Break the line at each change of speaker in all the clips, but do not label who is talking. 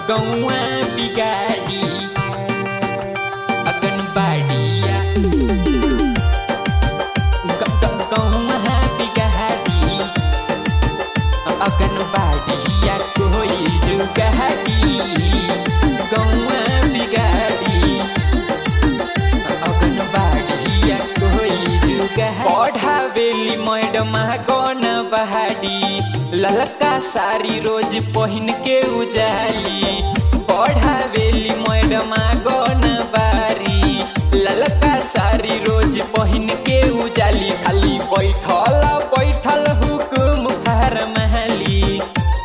गौआ बिगाड़ी अगनबाड़िया गौआ बिगाड़ी अगनबाड़िया कोई जुगाड़ी गौआ बिगाड़ी अगनबाड़िया कोई जुगाड़ी पढ़ावेली मैडम गौन बहाड़ी ललका साड़ी रोज पहिन के उजाली पढ़ावेली मैडम गौन बारी ललका साड़ी रोज पहिन के उजाली खाली बैठल बैठल हुकुम फरमाली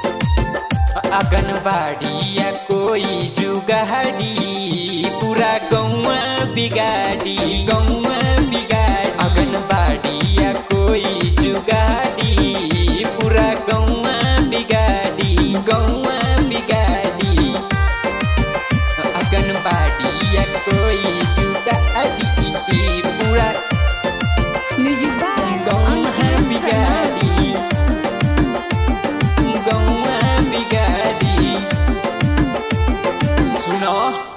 अगनबाड़िया कोई जुगाड़ी पूरा गौआ बिगाड़ी गौआ बिगाड़ी अगनबाड़िया कोई जुगाड़ी पूरा गौआ बिगाड़ी गौआ बिगाड़ी अगनबाड़िया कोई जुगाड़ी पूरा
म्यूजिक बाय
गौआ
अंकित शर्मा
बिगाड़ी गौआ बिगाड़ी सुनो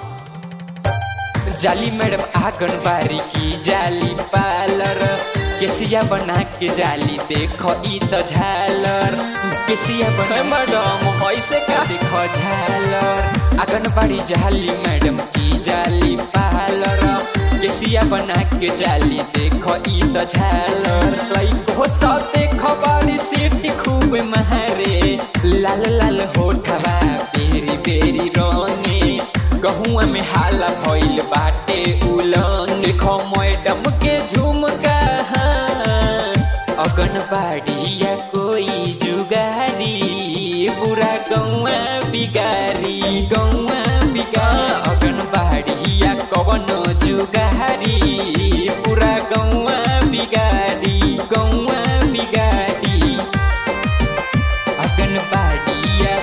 जाली मैडम आंगनबाड़ी की जाली पार्लर केसिया बना के जाली देखो ई तो झालर केसिया बना मैडम ऐसे का देखो झालर आंगनबाड़ी जाली मैडम की जाली पार्लर केसिया बना के जाली देखो ई तो झालर लइको सब देखो बाड़ी सीट खूब महारे लाल लाल होठवा बेरी बेरी रंगे गहुआ में हाला भइल बाटे उलन देखो मैडम के झुमका अगनबाड़िया कोई जुगारी बुरा गौआ बिगारी गौआ बिगा अगनबाड़िया कवन जुगारी पूरा गौआ बिगारी गौआ बिगारी अगनबाड़िया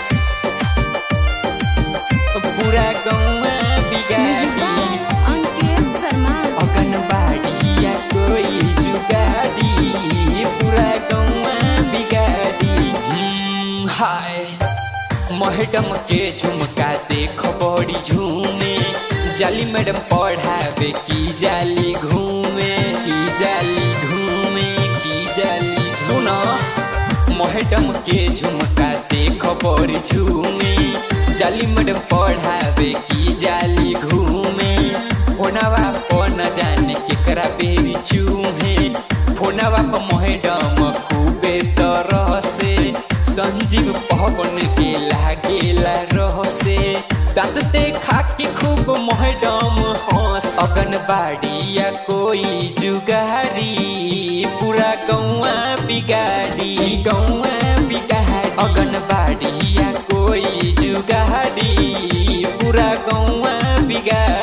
पूरा गौआ
म्यूजिक
बिगाड़ी
बाय अंकित शर्मा
अगनबाड़िया कोई जुगाड़ी पूरा गौआ बिगाड़ी हम्म, हाय मैडम के झुमका देख बड़ी झूमे जाली मैडम पढ़ावे की जाली घूमे की जाली घूमे की जाली सुनो मैडम के झुमका देख बड़ी झूमे जाली मैडम पढ़ावे की जाली घूमे फोनवा पर न जाने केकरा बेरी चूहे फोनवा पर मैडम खूबे तरह से संजीव पवन के लागेला रह से दांत देखा के खूब मैडम हंस अगनबाड़िया कोई जुगारी पूरा गौआ बिगाड़ी गौआ बिगाड़ी अगनबाड़िया कोई जुगाड़ी पूरा गौआ बिगाड़ी